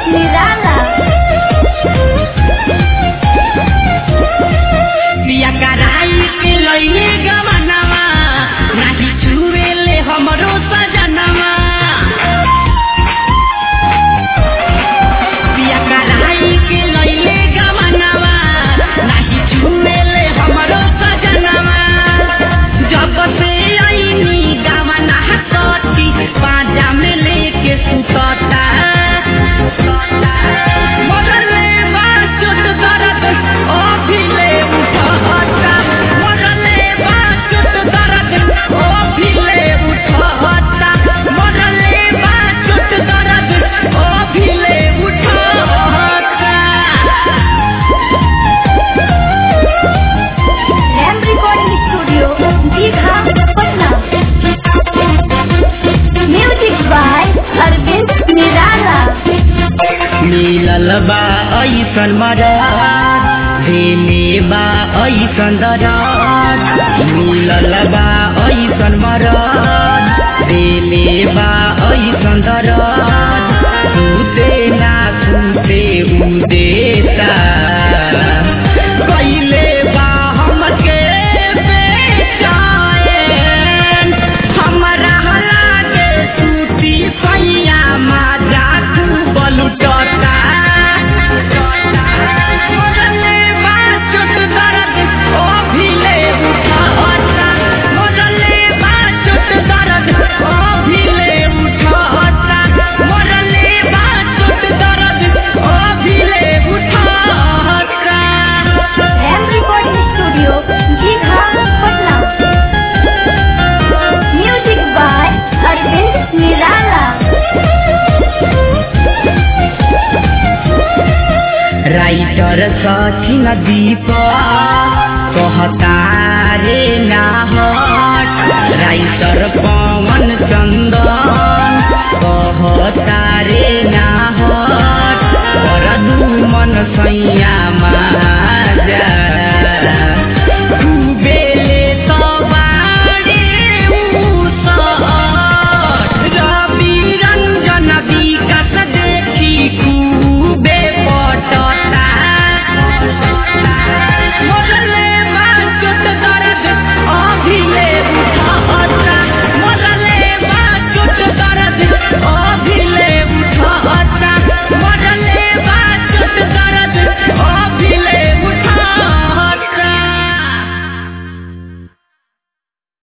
निराला पिया कराई के लइले गवनवा नाही छुएले हमरो सजनवा पिया कराई के लइले गवनवा नाही छुएले हमरो सजनवा जब से आईनी गवना सती पाजा में लेके सुतता मरले बा चोट दर्द ओ भिले उठता मरले बा चोट दर्द ओ भिले उठता मरले बा चोट दर्द ओ भिले उठता Ram recording studio Digha Patna music by Arvind Nirala मिलल बा ऐसन मरद देले बा ऐसन दरद मिलल बा ऐसन मरद देले बा ऐसन दरद सुते ना सुते उदेता कैले बा हमके बेचैन हमरा लागे सूती सैया माजा खूब लुटता मोरले बा चोट दर्द ओ भिले उठता मोरले बा चोट दर्द ओ भिले उठता मोरले बा चोट दर्द ओ भिले उठता Ram recording studio Digha Patna music by Arvind Nirala writer Sachin Deep कहतारे नाहट राइटर पवन चन्दन कहतारे नाहट पर दुमन सैया माजा